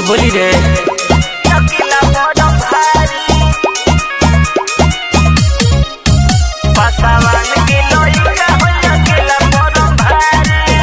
बोली रे अकेला बड़ भारी पासावान के लइका हो अकेला बड़ भारी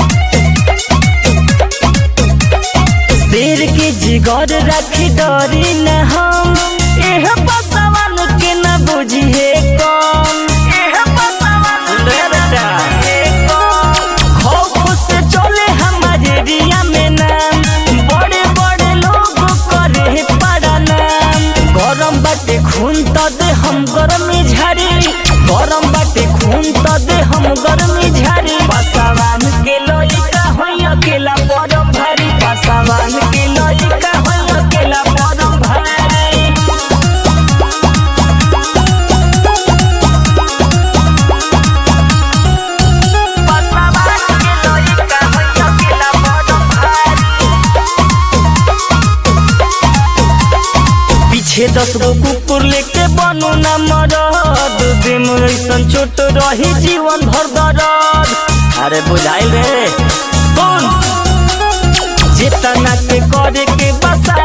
शेर के जिगर रखी डरी न हम एह बसवन के न बुझिए कौन एह पासावान रे बेटा के कौन खौफ से चले हमारे एरिया में नाम बड़े बड़े लोग करे पड़ा नाम गरम बाटे खून तो दे हम गरमी झाड़ी गरम बाटे खून तो दे हम गरमी झाड़ी पासावान के लइका होई अकेला बड़ भारी पासावान के लइका होई अकेला बड़ भारी पासावान के लइका हो अकेला बड़ भारी पीछे दस गो कुकुर लेके बनू न मरद दिन ऐसन चोट रही जीवन भर दर्द अरे बुझाइल रे कौन जितना के करे के बसा